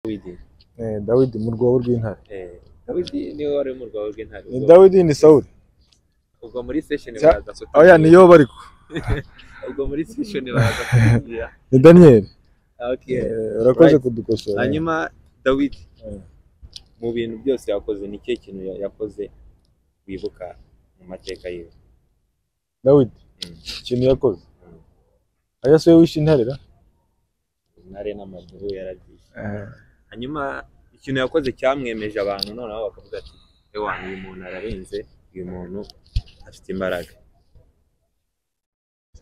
Dawidi Eh, Dawidi mu rwobo rw'intare Eh, Dawidi niwe wari mu rwawe rw'intare ni ubwo- Dawidi ni Sawuli ubwo muri session Cya- baraza kutubwira- oya ni Yobu ariko ubwo muri session baraza kutubwira ni Daniyeli okay Eh, urakoze Right. kudukosora hanyuma Dawidi Eh. mu bintu byose yakoze ni cye kintu ya- yakoze wibuka mu mateka yiwe Dawidi Mm. ikintu yakoze Mm. oya so wishe intare ra intare n'amaguru yaragiye hanyuma ikintu yakoze cyamwemeje abantu noneho bakavuga ati ewa uyu muntu ararenze uyu muntu afite imbaraga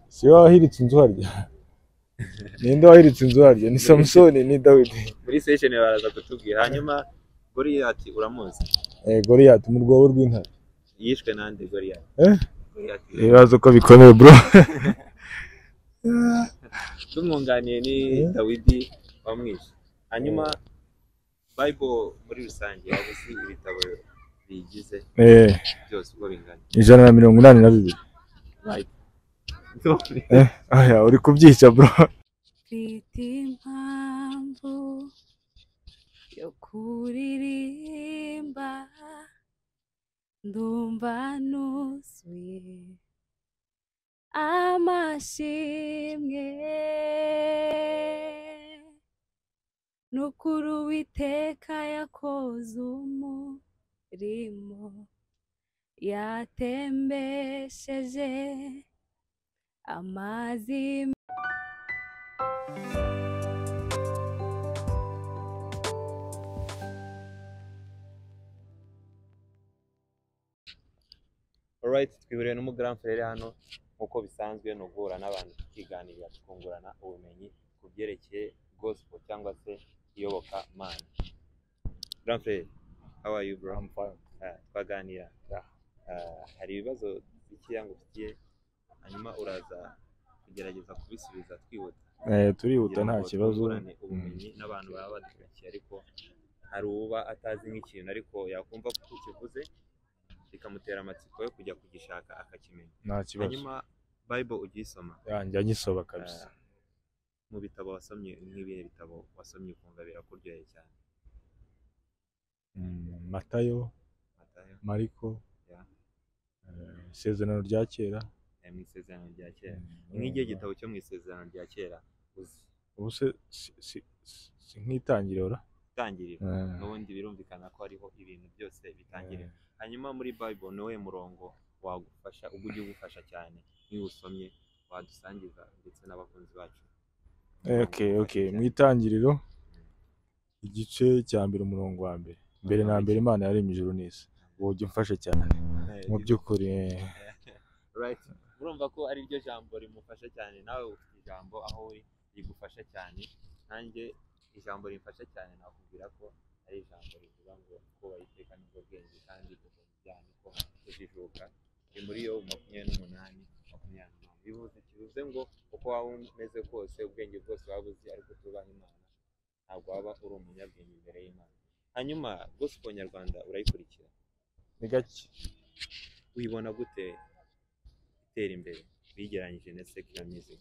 si we wahiritse inzu harya ninde wahiritse inzu harya ni Samusoni ni Dawidi muri session baraza kutubwira hanyuma Goliyati uramuzi eh, Goliyati mu rwobo rw'intare yishwe nande Goliyati Eh? Goliyati ibibazo ko bikomeye bro tumwunganiye ni Eh? Dawidi wamwishe hanyuma Bible muri rusange waba uzi ibitabo biyigize eh, byose uko bingana ijana na mirongo inani na bibiri Right. eh, oya uri kubyica bro mfite impamvu yo kuririmba ndumva nuzuye amashimwe nukuri uwiteka yakoze umurimo yatembesheje amazi Alright, twihuriye n'umugaran frere hano nk'uko bisanzwe ni uguhura n'abantu tukiganirira tukungurana ubumenyi ku byerekeye gospel cyangwa se iyoboka mana. Grand frere, how are you bro? I'm fine. twaganira. Ah, hari ibibazo bikeya ngufitiye hanyuma uraza kugerageza kubisubiza twihuta. eh, turihuta kugira nta ngo kibazo twungurane ubumenyi n'abantu baba badukurikiye ariko hari uba atazi nk'ikintu ariko yakumva ko ukivuze bikamutera amatsiko yo kujya kugishaka akakimenya nta kibazo hanyuma bible ugisoma yanjye agisoba kabisa mu bitabo wasomye nk'ibihe bitabo wasomye ukumva birakuryoheye cyane Mm, matayo Matayo, mariko Yeah. eh, isezerano rya kera eh, mu isezerano rya kera Mm, nk'igihe gitabo cyo mu isezerano rya kera uzi ubu se si- si- si- si nk'itangiriro ra itangiriro Eh, n'ubundi birumvikana ko hariho ibintu byose bitangirira eh, hanyuma muri bible niwe murongo wagufasha ubwo ujya ugufasha cyane niba usomye wadusangiza ndetse n'abakunzi bacu eh, okay okay mu itangiriro igice cya mbere umurongo wa mbere mbere na mbere imana yaremye ijuru n'isi ubu ujya umfasha cyane mu by'ukuri eh, right urumva ko ari ryo jambo rimufasha cyane nawe ufite ijambo aho uri rigufasha cyane nanjye ijambo rimfasha cyane nakubwira ko ari ijambo rivuga ngo kubaha iteka nibwo bwenge kandi ubwo bujyanye ko kujijuka ni muri yo makumyabiri n'umunani makumyabiri n'umunani bivuze kivuze ngo uko waba umeze kose ubwenge bwose waba uzi ariko tubaha imana ntabwo waba uri umunyabwenge imbere y'imana hanyuma gospel nyarwanda urayikurikira ni gake uyibona gute itera imbere uyigereranyije na secular music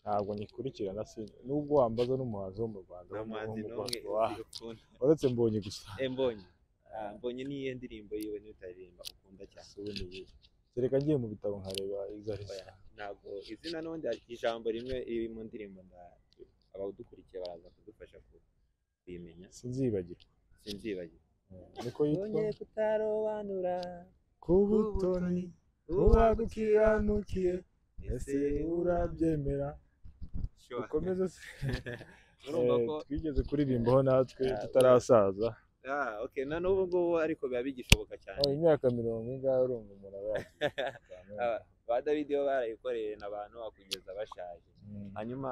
ntabwo nyikurikirana sinzi nubwo wambaza n'umuhanzi wo mu rwanda nta muhanzi wo mu n'umwe Rwanda, wa- ukunda uretse mbonye gusa Eh, mbonye Ah, mbonye n'iyo ndirimbo yiwe niyo utaririmba ukunda cyane Si we ni iyihe. kereka ngiye mu bitabo nkareba izo ari zo Oya, ntabwo izina n'ubundi hari ijambo rimwe riri mu ndirimbo nda- abawudukurikiye baraza kudufasha ku- kuyimenya sinzibagirwa sinzibagirwa niko yitwa mbonye kutarobanura ku butoni uwagukiranukiye ese urabyemera Sure. ukomeze se urumva Eh, ko twigeze kuririmbaho natwe Ah, tutarasaza ah, okay na n'ubu ngubu ariko biba bigishoboka cyane Oh, imyaka mirongo ingahe urumva umuntu aba yakize Ah, ba dawidi bo barayikoreye n'abantu bakugeza bashaje Mm. hanyuma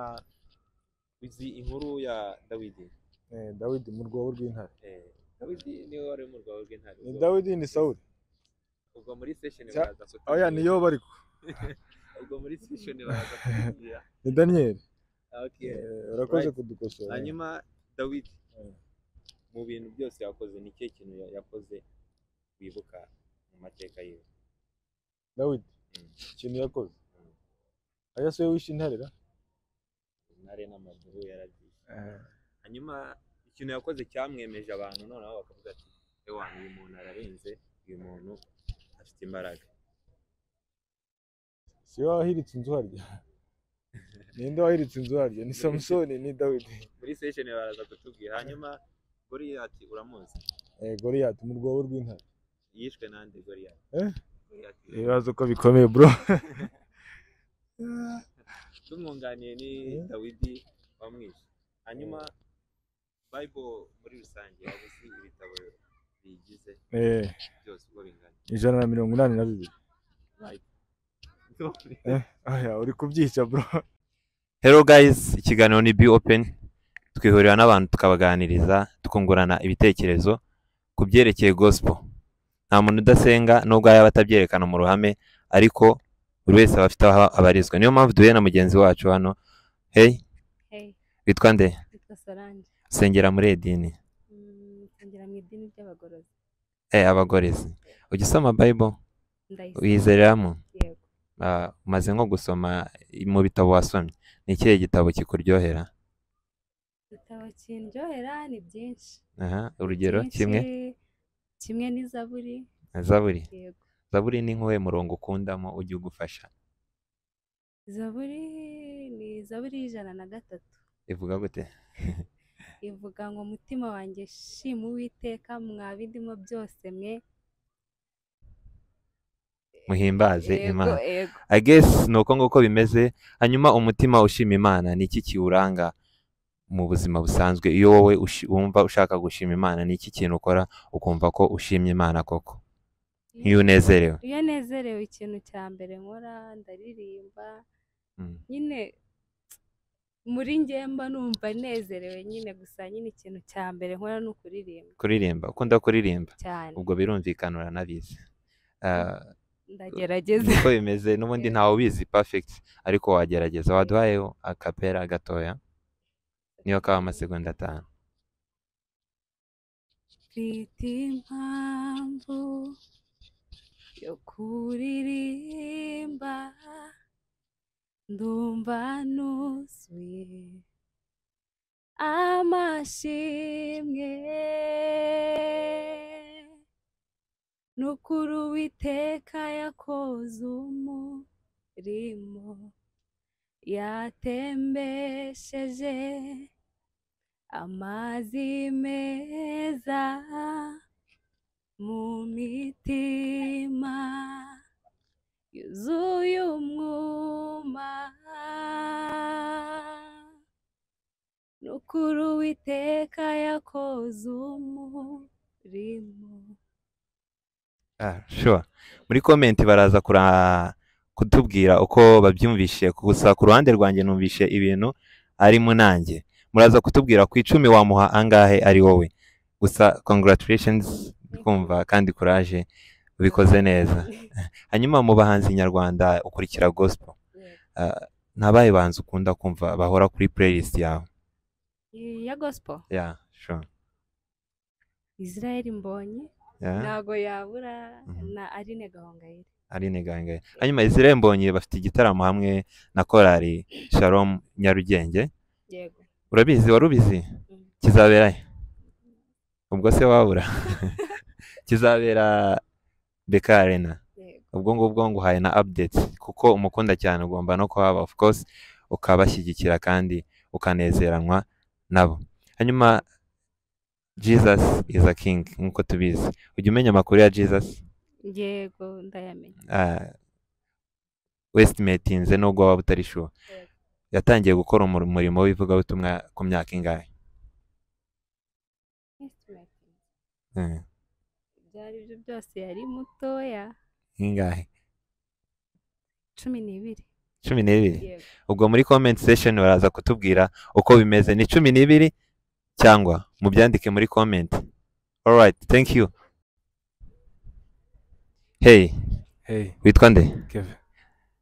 uzi inkuru ya dawidi Eh, dawidi mu rwobo rw'intare Eh, dawidi niwe wari mu rwawe rw'intare ni ubwo- dawidi ni sawuli ubwo muri session Cya- baraza kutubwira- oya ni yobu ariko ubwo muri session baraza kutubwira ni daniyeli Ah, okay. Eh, urakoze Right. kudukosora hanyuma dawidi Eh. mu bintu byose yakoze ni cye kintu ya- yakoze wibuka mu mateka yiwe dawidi Mm. ikintu yakoze Mm. oya so wishe intare ra intare n'amaguru yaragiye hanyuma ikintu yakoze cyamwemeje abantu noneho bakavuga ati ewa uyu muntu ararenze uyu muntu afite imbaraga si wowe wahiritse inzu harya ninde wahiritse inzu harya ni samusoni ni dawidi muri sesheni baraza kutubwira hanyuma goriyati uramuzi Eh, goriyati mu rwobo rw'intare yishwe nande goriyati Eh? Goriyati ibibazo ko bikomeye bro tumwunganiye ni Mm. dawidi wamwishe hanyuma bible muri rusange yabuze ibitabo biyigize Eh, byose uko bingana ijana na mirongo inani na bibiri Sorry. aya uri kubyica bro Hello guys, ikiganiro ni Be Open. Twihurira n'abantu tukabaganiriza, tukungurana ibitekerezo ku byerekeye gospel. Nta muntu udasenga nubwo yaba atabyerekana mu ruhame, ariko buri wese aba afite aho abarizwa. Niyo mpamvu duhuye na mugenzi wacu hano. Hey, Hey, witwa nde? witwa Solange. Sengera muri Edini. Mm, Nsengera mu idini ry'abagorozi. Eh, abagorezi. Ujya usoma Bible? Ndayisoma. Uyizereramo? Yego. Ah, umaze nko gusoma mu bitabo wasomye. Ni ikihe gitabo kikuryohera? Ibitabo kindyohera ni byinshi. Aha, urugero Byinshi, kimwe? Kimwe n'izaburi. Zaburi. Yego. zaburi ni nk'uwuhe murongo ukundamo ujya ugufasha Zaburi ni zaburi y'ijana na gatatu. ivuga gute ivuga ngo umutima wanjye shima uwiteka mwa bindimo byose mwe muhimbaze Yego, imana yego. i guess ni uko nguko bimeze hanyuma umutima ushima imana ni iki kiwuranga mu buzima busanzwe iyo wowe ushi- wumva ushaka gushima imana ni iki kintu ukora ukumva ko ushimye imana koko nk'iyo unezerewe iyo nezerewe ikintu cya mbere nkora ndaririmba Mm. nyine muri njye mba numva nezerewe nyine gusa nyine ikintu cya mbere nkora ni ukuririmba kuririmba ukunda kuririmba cyane ubwo birumvikana uranabizi Ah, ndagerageza niko bimeze n'ubundi ntawe ubizi perfect ariko wagerageza waduhayeho akapera gatoya niyo kaba amasegonda atanu mfite impamvu yo kuririmba ndumva nuzuye amashimwe n'ukuri uwiteka yakoze umurimo yatembesheje amazi meza mu mitima yuzuye umwuma n'ukuri uwiteka yakoze umurimo Ah, sure. Muri komenti baraza kura- kutubwira uko babyumvishe gusa ku ruhande rwanjye numvishe ibintu ari munange muraza kutubwira ku icumi wamuha angahe ari wowe gusa congratulations kumva kandi kuraje ubikoze neza hanyuma mu bahanzi nyarwanda ukurikira gospel ah, ntabaye banzi ukunda kumva bahora kuri playlist yawe ya gospel yeah sure israel mbonyi yeah ntago yabura Mhm. na aline gahongayire Aline Gangaye. Hanyuma Israel Mbonyi bafite igitaramo hamwe na korali Shalom Nyarugenge. yego Urabizi, wari ubizi? Mm. Kizabera he? Ubwo se wabura. Kizabera Beka Arena. yego Ubwo ngubwo nguhaye na update kuko umukunda cyane ugomba no kuhaba of course ukabashyigikira kandi ukanezeranwa nabo. Hanyuma Jesus is a king nk'uko tubizi. Ujya umenya amakuru ya Jesus? yego ndayamenya westimatinze nubwo waba utari sure Yego. yatangiye gukora umur- umurimo w'ivugabutumwa ku myaka ingahe Eh, ibyo ari byo byose yari mutoya ingahe cumi n'ibiri cumi n'ibiri yego ubwo muri comment section baraza kutubwira uko bimeze ni cumi n'ibiri cyangwa mubyandike muri comment alright thank you hey hey witwa nde keve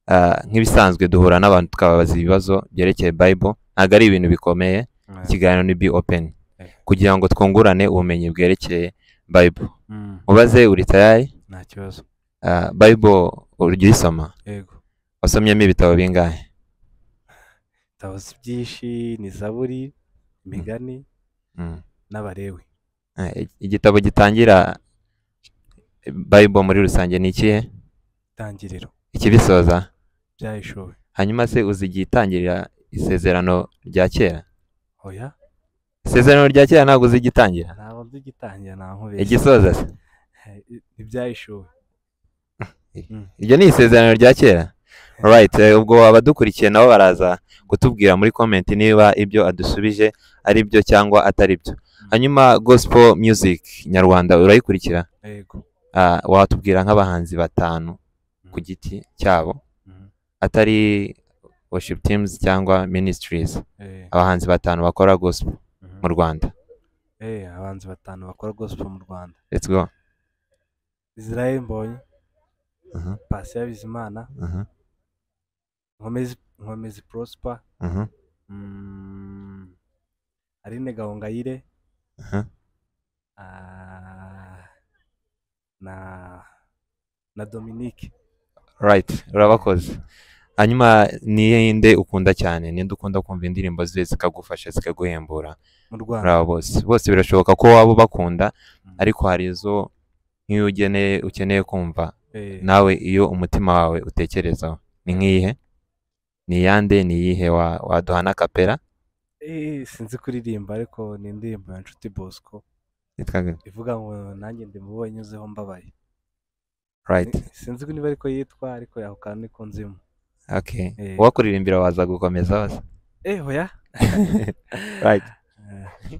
Ah, nk'ibisanzwe duhura n'abantu tukababaza ibibazo byerekeye bible ntabwo ari ibintu bikomeye ikiganiro ni be open Eh. kugira ngo twungurane ubumenyi bwerekeye bible Mm, mubaze uri tayari nta kibazo Ah, bible urya uyisoma yego wasomyemo ibitabo bingahe tabazi byinshi ni zaburi imigani Mm. n'abalewi Eh, igitabo gitangira bible muri rusange ni ikihe itangiriro ikibisoza byayishowe hanyuma se uzi igihe itangirira isezerano rya kera oya isezerano rya kera ntabwo uzi igitangira ntabwo by'igitangira nta nkubeshya igisoza se ibyayishowe iryo ni isezerano rya kera right eh, ubwo abadukurikiye nabo baraza kutubwira muri comment niba ibyo adusubije ari byo cyangwa atari byo hanyuma gospel music nyarwanda urayikurikira yego Ah, watubwira nk'abahanzi batanu ku giti cyabo Mhm. atari worship teams cyangwa ministries eh, abahanzi batanu bakora gospel mhm. mu rwanda eh abanzi batanu bakora gospel mu rwanda let's go israel mbonye Mhm, pasi bizimana mhm, nkomezi nkomezi prosper mhm. mm, aline gahongayire Aha. Ah, na na dominique right urabakoze hanyuma ninde ukunda cyane ninde ukunda kumva indirimbo ze zikagufasha zikaguhembura mu rwanda muri abo bose bose birashoboka ko waba ubakunda Mm. ariko hari izo nk'iyo ugeneye ukeneye kumva Eh, nawe iyo umutima wawe utekerezaho ni nk'iyihe ni iyande ni iyihe wa- waduha n'akapera eh, sinzi kuririmba ariko ni indirimbo ya nshuti bosco Yitwaga- ivuga ngo nanjye ndi mu bo wanyuzeho mbabaye right Ni- sinzi ko niba ariko yitwa ariko yaho kantu niko nzimo okay Eh. uwakuririmbira waza gukomeza wose eh oya right Eh,